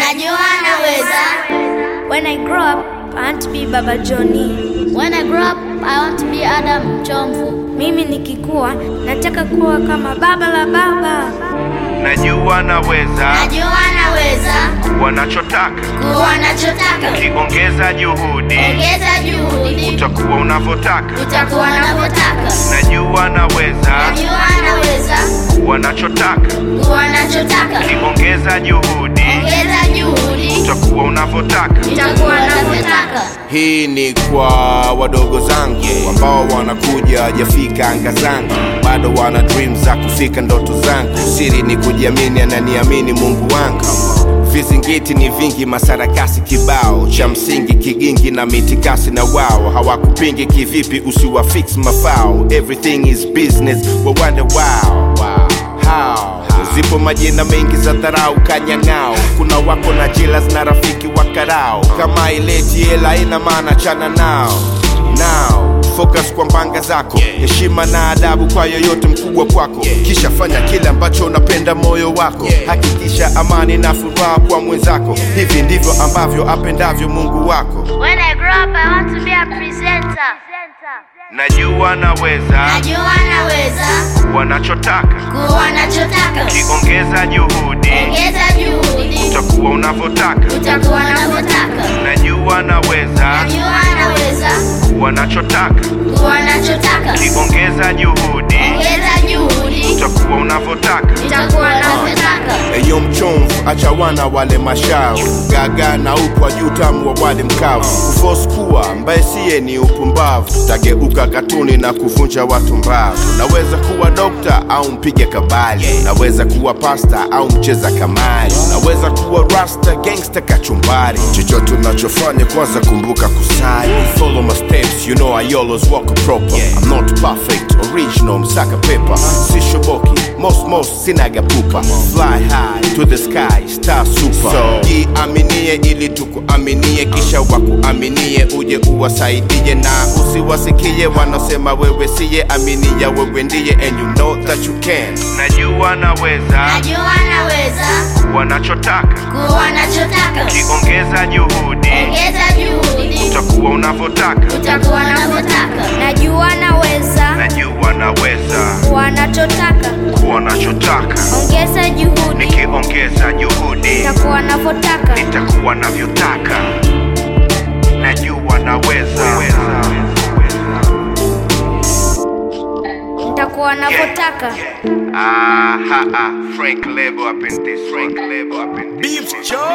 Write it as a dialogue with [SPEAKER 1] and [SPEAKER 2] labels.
[SPEAKER 1] Najua naweza.
[SPEAKER 2] When I grow up, I want to be Baba Johnny.
[SPEAKER 1] When I grow up, I want to be Adam Chomvu.
[SPEAKER 2] Mimi nikikua nataka kuwa kama baba la baba.
[SPEAKER 3] Najua naweza
[SPEAKER 1] Najua naweza.
[SPEAKER 3] kuwa nachotaka,
[SPEAKER 1] Kuwa nachotaka.
[SPEAKER 3] ukiongeza juhudi
[SPEAKER 1] Ongeza juhudi.
[SPEAKER 3] utakuwa unavyotaka.
[SPEAKER 1] Utakuwa unavyotaka.
[SPEAKER 3] Najua naweza
[SPEAKER 1] Najua naweza.
[SPEAKER 3] kuwa nachotaka,
[SPEAKER 1] Kuwa nachotaka.
[SPEAKER 3] ukiongeza juhudi
[SPEAKER 1] Ongeza juhudi.
[SPEAKER 3] utakuwa unavyotaka.
[SPEAKER 1] Utakuwa unavyotaka.
[SPEAKER 4] Hii ni kwa wadogo zangu ambao wanakuja hajafika anga zangu, bado wana dream za kufika ndoto zangu. Siri ni kujiamini, ananiamini Mungu wangu. Vizingiti ni vingi, masarakasi kibao, cha msingi kigingi na mitikasi na wao hawakupingi kivipi, usiwafix mafao. Everything is business, wa wonder wow, wow. How? Zipo majina mengi za dharau kanyang'ao, kuna wako na jealous na rafiki wa karao. Kama ileti hela ina maana chana nao now focus kwa mbanga zako heshima na adabu kwa yoyote mkubwa kwako kisha fanya kile ambacho unapenda moyo wako hakikisha amani na furaha kwa mwenzako hivi ndivyo ambavyo apendavyo mungu wako
[SPEAKER 1] When I grow up, I want to be a presenter.
[SPEAKER 3] Najua naweza
[SPEAKER 1] Najua naweza.
[SPEAKER 3] kuwa nachotaka,
[SPEAKER 1] Kuwa nachotaka.
[SPEAKER 3] ukiongeza juhudi
[SPEAKER 1] Ongeza juhudi.
[SPEAKER 3] utakuwa unavyotaka.
[SPEAKER 1] Utakuwa unavyotaka.
[SPEAKER 3] Najua naweza
[SPEAKER 1] Najua naweza.
[SPEAKER 3] kuwa nachotaka,
[SPEAKER 1] Kuwa nachotaka.
[SPEAKER 3] ukiongeza juhudi
[SPEAKER 1] Ongeza juhudi.
[SPEAKER 3] utakuwa unavyotaka.
[SPEAKER 1] Utakuwa unavyotaka.
[SPEAKER 4] eyo mchomvu acha wana wale mashavu gaga na upwa juu tamu wa wale mkavu kufos kuwa mbaye siye ni upumbavu tageuka katuni na kuvunja watu mbavu naweza kuwa dokta au mpige kabali naweza kuwa pasta au mcheza kamari naweza kuwa rasta gangsta kachumbari chochote unachofanya kwanza kumbuka kusali follow my steps you know I always walk proper I'm not perfect original msaka pepa sishoboki most most sinaga pupa fly high to the sky star super so jiaminie ili tukuaminie kisha wakuaminie uje uwasaidie na usiwasikie wanaosema wewe siye aminia wewe ndiye and you know that you can
[SPEAKER 3] Najua naweza
[SPEAKER 1] Najua naweza.
[SPEAKER 3] kuwa nachotaka,
[SPEAKER 1] Kuwa nachotaka.
[SPEAKER 3] ukiongeza juhudi
[SPEAKER 1] Ongeza juhudi.
[SPEAKER 3] utakuwa unavyotaka.
[SPEAKER 1] Utakuwa unavyotaka.
[SPEAKER 2] Najua naweza
[SPEAKER 3] Najua naweza
[SPEAKER 2] kuwa nachotaka.
[SPEAKER 3] kuwa nachotaka,
[SPEAKER 2] Ongeza juhudi,
[SPEAKER 3] nikiongeza juhudi
[SPEAKER 2] nitakuwa navyotaka.
[SPEAKER 3] nitakuwa navyotaka. Najua naweza
[SPEAKER 2] Nitakuwa navyotaka.
[SPEAKER 3] Ah, ha, ah. Frank Lebo up in this. Frank Lebo up in this.
[SPEAKER 4] Beef Joe